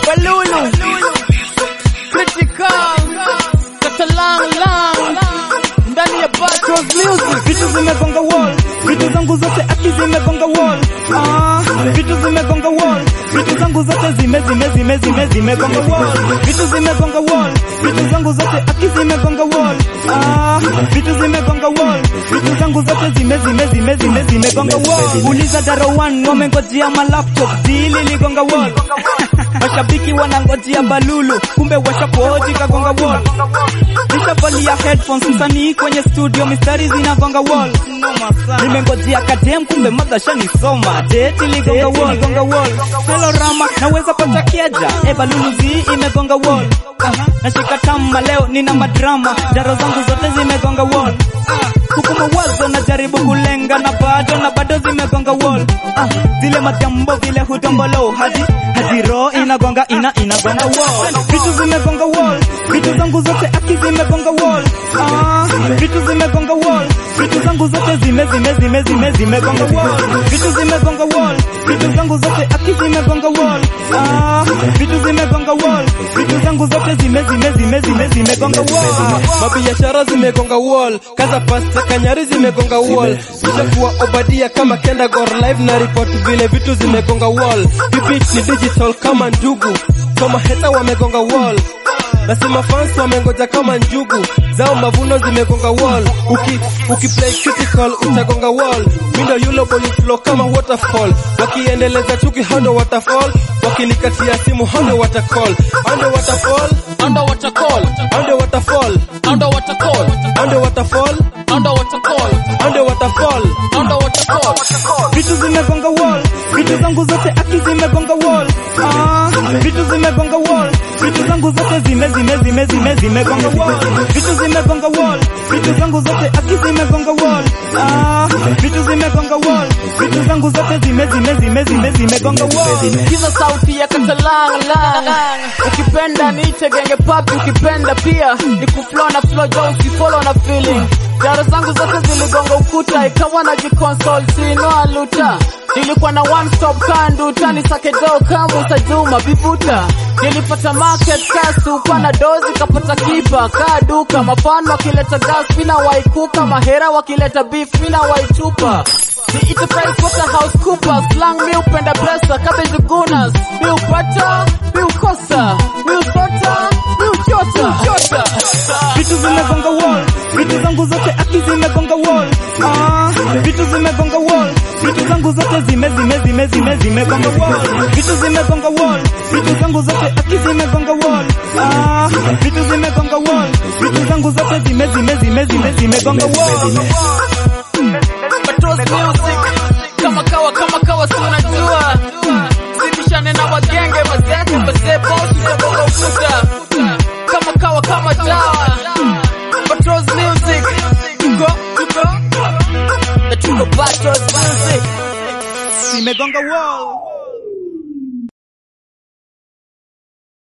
Balulu Critical Katalang lang ndani ya Batros Music vitu zimegonga wall, vitu zangu zote aki zimegonga wall. Ah, vitu zimegonga wall, vitu zangu zote zime zime zime zime zimegonga wall. Vitu zimegonga wall, vitu zangu zote aki zimegonga wall. Ah, vitu zimegonga wall, vitu zangu zote zime zime zime zime zimegonga wall. Uliza Daro One wamengojea ma laptop dili ligonga wall. Mashabiki wanangojea Balulu, kumbe washapoji kagonga wall. Nishavalia headphones msanii kwenye studio mistari zinagonga wall. Nimengojea kadem kumbe madha shanisoma. Date ligonga wall, gonga wall. Hello Rama, naweza pata keja. E Balulu zi imegonga wall. Nashika tama leo nina madrama. Jaro zangu zote zimegonga wall. Huku mawazo najaribu kulenga na bado na bado zimegonga wall. Ah, zile majambo vile hutombolo hadi hadi roho inagonga ina inagonga wall. Vitu zimegonga wall, vitu zangu zote aki zimegonga wall. Ah, vitu zimegonga wall, vitu zangu zote zime zime zime zime zimegonga wall. Vitu zimegonga wall, vitu zangu zote aki zimegonga wall. Ah, vitu zimegonga wall, vitu zangu zote zime zime zime zime zimegonga wall. mabiashara zimegonga wall kaza pasta kanyari zimegonga wall ishakuwa obadia kama kenda gor live na report vile vitu zimegonga wall hibit ni digital kama ndugu kama heta wamegonga wall nasema fans wamengoja kama njugu zao mavuno zimegonga wall uki ukiplay critical utagonga wall mindo yulo boy flow kama waterfall wakiendeleza chuki hando waterfall wakinikatia simu hando watercall hando waterfall Underwater call hando waterfall Underwater call hando waterfall Underwater call hando waterfall Underwater call Vitu zimegonga wall, vitu zangu zote aki zimegonga wall. Ah, vitu zimegonga wall, vitu zangu zote zime zime zime zime zimegonga wall. Vitu zimegonga wall, vitu zangu zote aki zimegonga wall. Ah, vitu zimegonga wall, vitu zangu zote zime zime zime zime zimegonga wall. Sikiza sauti ya Katalang lang Ukipenda niite genge papi Ukipenda pia ni kuflow na flow jo usifollow na feeling Jaro zangu zote ziligonga ukuta Ikawa na jikonsol sino aluta Nilikuwa na one stop kanduta Nisake do kama usajuma bivuta Nilipata market kasi Ukwa na dozi kapata kipa Kaa duka mafano wakileta gas Mina waikuka mahera wakileta beef Mina waitupa Niite price waterhouse cooper Slang mi upenda pesa Cabbage gunas Mi upata Mi ukosa Mi usota Mi uchota Uchota Vitu zimegonga wall, vitu zangu zote aki zimegonga wall. Ah, vitu zimegonga wall, vitu zangu zote zime zime zime zime zimegonga wall. Vitu zimegonga wall, vitu zangu zote aki zimegonga wall. Ah, vitu zimegonga wall, vitu zangu zote zime zime zime zime zimegonga wall. Patos music Kama kawa kama kawa si unajua Sibishane na wagenge mazete Mazee bosi Zabonga ukuta Kama kawa kama dawa Patos music Tuko Tuko Na tuko Patos music Zimegonga wall.